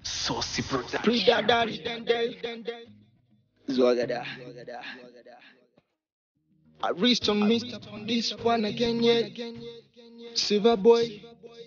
Saucy Production. Pre-dadari, Zwagada. I reached on Mr. on this one again, yeah. Silver boy,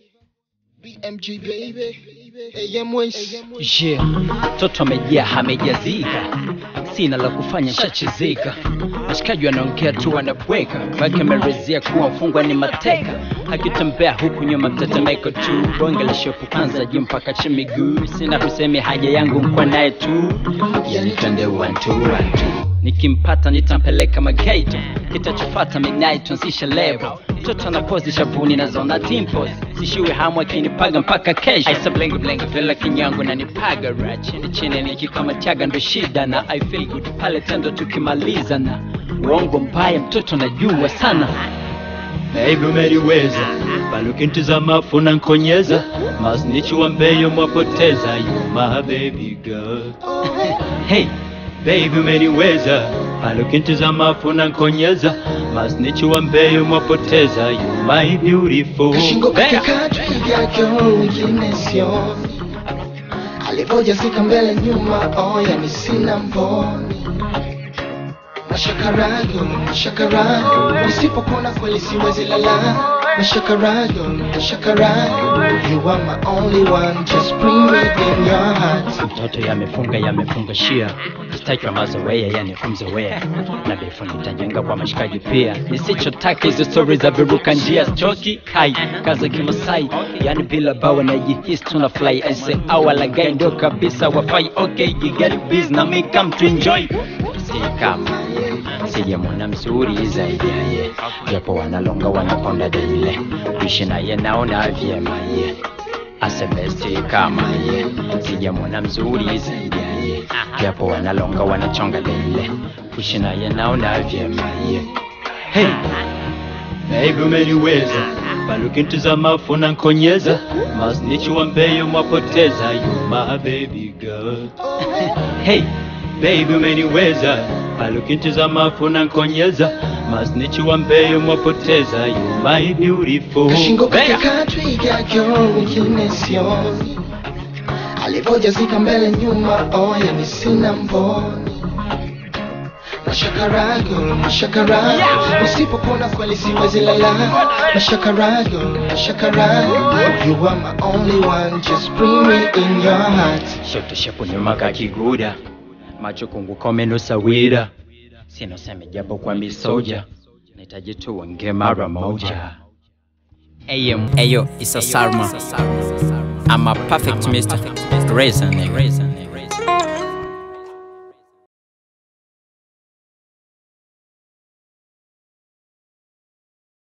BMG baby, AM Ways. Je, mtoto amejaa amejazika, sina la kufanya shachizika. Washikaji wanaongea tu wanabweka, wake amerezea kuwa mfungwa ni mateka, akitembea huku nyuma mtetemeko tu, bonge la shopu kwanza juu mpaka chini miguu, sina kusemi haja yangu mkwa naye tu, yani twende one two one two. Nikimpata nitampeleka magaito, kitachofata midnight tuanzishe lebo. Mtoto anapozi shavuni na zona dimples, sishiwe hamu akinipaga mpaka kesho. Aisa blengi blengi vela kinyango na nipaga ra chini chini nikikamataga ndo shida na I feel good pale tendo tukimaliza na uongo mbaya mtoto najua sana Baby umeliweza bali ukinitizama funa nkonyeza masnichi wa mbeyo mwapoteza you my baby girl hey Baby umeniweza bali ukinitizama funa nkonyeza masnichi wa mbeyo mwapoteza you my beautiful Kashingo Bang! katika yake wengine sioni, alivyojazika mbele nyuma, oh yani sina mboni. Mashakarago, mashakarago, usipokuona kweli siwezi lala. Mashakarago, mashakarago, you are my only one, just bring me in your heart. mtoto yamefunga yamefunga shia sitaki mazoea yanikumzoea na befu nitajenga kwa mashikaji pia nisichotaka hizo stori za viruka njia choki hai kaza kimasai yani bila bawa najihisi tuna fly ese awalagai ndo kabisa wafai okay you get busy na me come to enjoy si kama sijamwona mzuri zaidi ya ye japo wanalonga wanaponda daile kuishi naye naona vyema ye asebesti kama ye sijamwona mzuri zaidi ya ye japo wanalonga wanachonga daile kuishi naye naona vyema ye hey. Baby umeniweza bali ukinitizama funa nkonyeza masnichi wa mbeyo mwapoteza you my baby girl Hey. Baby umeniweza bali ukinitizama funa nkonyeza masnichi wa mbeyo mwapoteza you my beautiful Kashingo Bang! katika twiga yake wengine sioni, alivyojazika mbele nyuma, oh yani sina mboni. Mashakarago, mashakarago, usipokuona kweli siwezi lala. Mashakarago, mashakarago, you are my only one, just bring me in your heart. shoto shepu nyuma kakiguda macho kungu komenusawira sinoseme japo kwa misoja nahitaji tuonge mara moja AM Ayo, it's a Sarma. I'm a perfect Mr. Reasoning.